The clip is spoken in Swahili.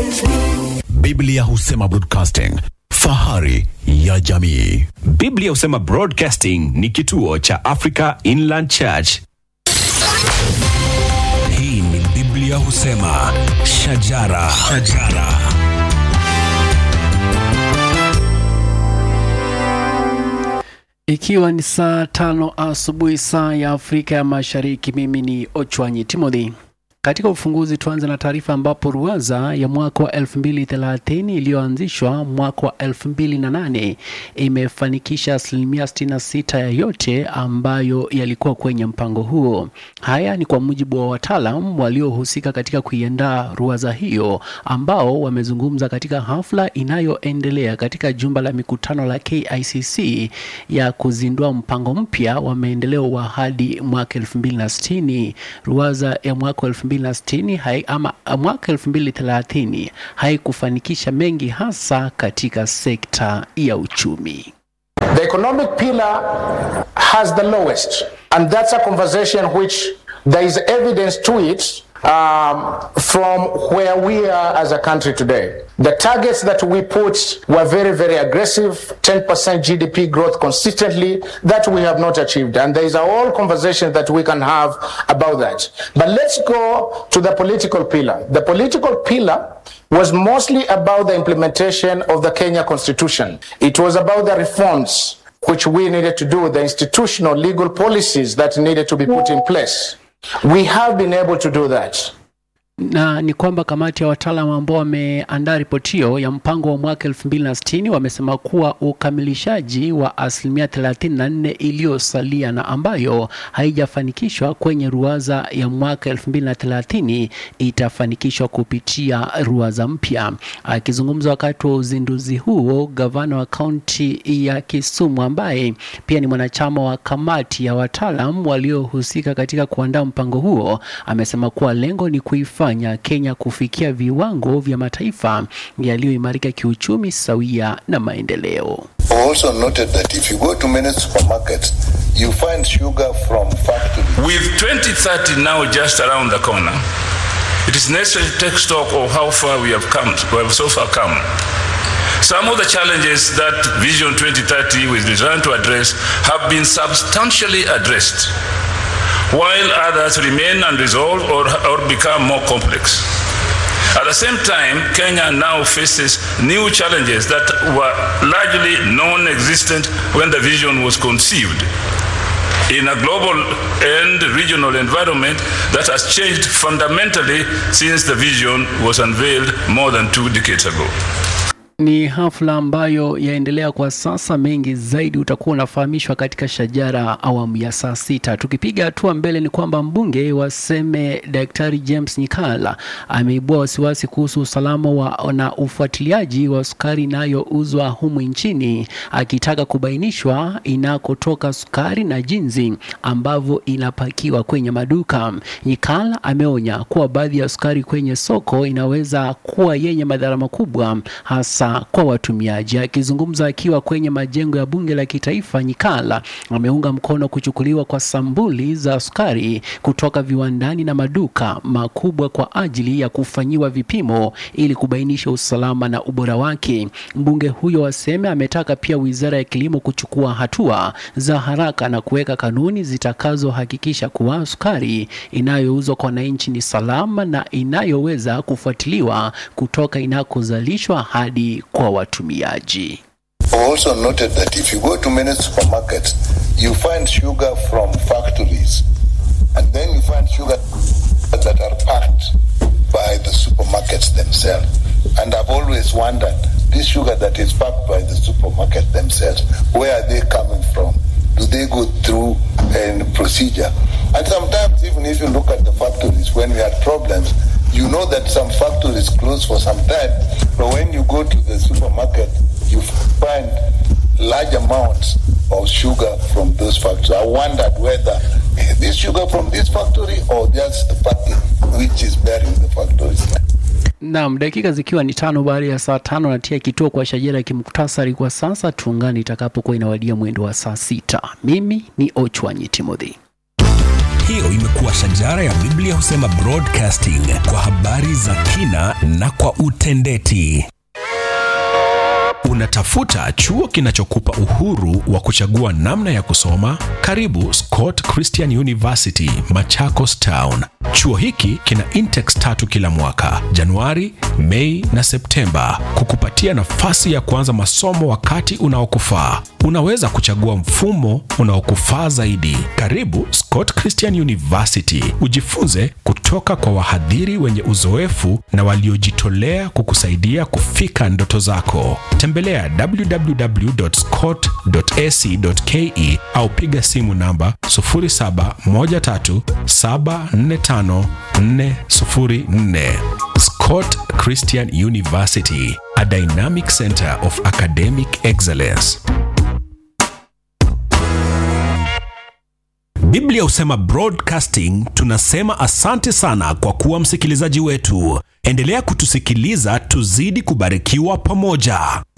Biblia husema broadcasting, fahari ya jamii. Biblia husema Broadcasting ni kituo cha Africa Inland Church. Hii ni Biblia husema shajara, shajara. Ikiwa ni saa tano asubuhi saa ya Afrika ya Mashariki, mimi ni Ochwanyi Timothy. Katika ufunguzi tuanze na taarifa ambapo ruwaza ya mwaka wa 2030 iliyoanzishwa mwaka wa 2008 imefanikisha asilimia 66 ya yote ambayo yalikuwa kwenye mpango huo. Haya ni kwa mujibu wa wataalam waliohusika katika kuiandaa ruwaza hiyo ambao wamezungumza katika hafla inayoendelea katika jumba la mikutano la KICC ya kuzindua mpango mpya wa maendeleo wa hadi mwaka 2060. Ruwaza ya mwaka 2060 hai, ama mwaka 2030 haikufanikisha mengi hasa katika sekta ya uchumi. The economic pillar has the lowest, and that's a conversation which there is evidence to it um, from where we are as a country today. The targets that we put were very, very aggressive 10% GDP growth consistently that we have not achieved. And there is a whole conversation that we can have about that. But let's go to the political pillar. The political pillar was mostly about the implementation of the Kenya Constitution. It was about the reforms which we needed to do, the institutional legal policies that needed to be put in place. We have been able to do that. na ni kwamba kamati ya wataalamu ambao wameandaa ripoti hiyo ya mpango wa mwaka 2060 wamesema kuwa ukamilishaji wa asilimia 34 iliyosalia na ambayo haijafanikishwa kwenye ruwaza ya mwaka 2030 itafanikishwa kupitia ruwaza mpya. Akizungumza wakati wa uzinduzi huo, gavana wa kaunti ya Kisumu ambaye pia ni mwanachama wa kamati ya wataalam waliohusika katika kuandaa mpango huo amesema kuwa lengo ni kuifanya Kenya kufikia viwango vya mataifa yaliyoimarika kiuchumi sawia na maendeleo. I also noted that if you go to many supermarkets, you find sugar from factories. With 2030 now just around the corner, it is necessary to take stock of how far we have come, we have so far come. Some of the challenges that Vision 2030 was designed to address have been substantially addressed, while others remain unresolved or, or become more complex. At the same time, Kenya now faces new challenges that were largely non existent when the vision was conceived. In a global and regional environment that has changed fundamentally since the vision was unveiled more than two decades ago. Ni hafla ambayo yaendelea kwa sasa. Mengi zaidi utakuwa unafahamishwa katika Shajara awamu ya saa sita. Tukipiga hatua mbele, ni kwamba mbunge wa Seme Daktari James Nyikala ameibua wasiwasi kuhusu usalama wa na ufuatiliaji wa sukari inayouzwa humu nchini, akitaka kubainishwa inakotoka sukari na jinsi ambavyo inapakiwa kwenye maduka. Nyikala ameonya kuwa baadhi ya sukari kwenye soko inaweza kuwa yenye madhara makubwa hasa kwa watumiaji. Akizungumza akiwa kwenye majengo ya bunge la kitaifa, Nyikala ameunga mkono kuchukuliwa kwa sambuli za sukari kutoka viwandani na maduka makubwa kwa ajili ya kufanyiwa vipimo ili kubainisha usalama na ubora wake. Mbunge huyo wa Seme ametaka pia wizara ya kilimo kuchukua hatua za haraka na kuweka kanuni zitakazohakikisha kuwa sukari inayouzwa kwa wananchi ni salama na inayoweza kufuatiliwa kutoka inakozalishwa hadi kwa watumiaji. I also noted that if you go to many supermarkets, you find sugar from factories, and then you find sugar that are packed by the supermarkets themselves. And I've always wondered, this sugar that is packed by the supermarket themselves, where are they coming from? Do they go through a procedure? And sometimes, even if you look at the factories, when we had problems, you know that some factories close for some time, but when you go to the supermarket, you find large amounts of sugar from those factories. I wondered whether eh, this sugar from this factory or just the packing which is bearing the factories. Naam, dakika zikiwa ni tano baada ya saa tano natia kituo kwa shajara ya kimuktasari kwa sasa. Tuungane itakapokuwa inawadia mwendo wa saa sita. Mimi ni Ochwanyi Timothy. hiyo imekuwa shajara ya Biblia husema broadcasting kwa habari za kina na kwa utendeti. Unatafuta chuo kinachokupa uhuru wa kuchagua namna ya kusoma? Karibu Scott Christian University, Machakos Town. Chuo hiki kina intakes tatu kila mwaka, Januari, Mei na Septemba, kukupatia nafasi ya kuanza masomo wakati unaokufaa. Unaweza kuchagua mfumo unaokufaa zaidi. Karibu Scott Christian University, ujifunze kutoka kwa wahadhiri wenye uzoefu na waliojitolea kukusaidia kufika ndoto zako. Tembelea www.scott.ac.ke au piga simu namba 0713745404. Scott Christian University, a dynamic center of academic excellence. Biblia husema broadcasting. Tunasema asante sana kwa kuwa msikilizaji wetu. Endelea kutusikiliza, tuzidi kubarikiwa pamoja.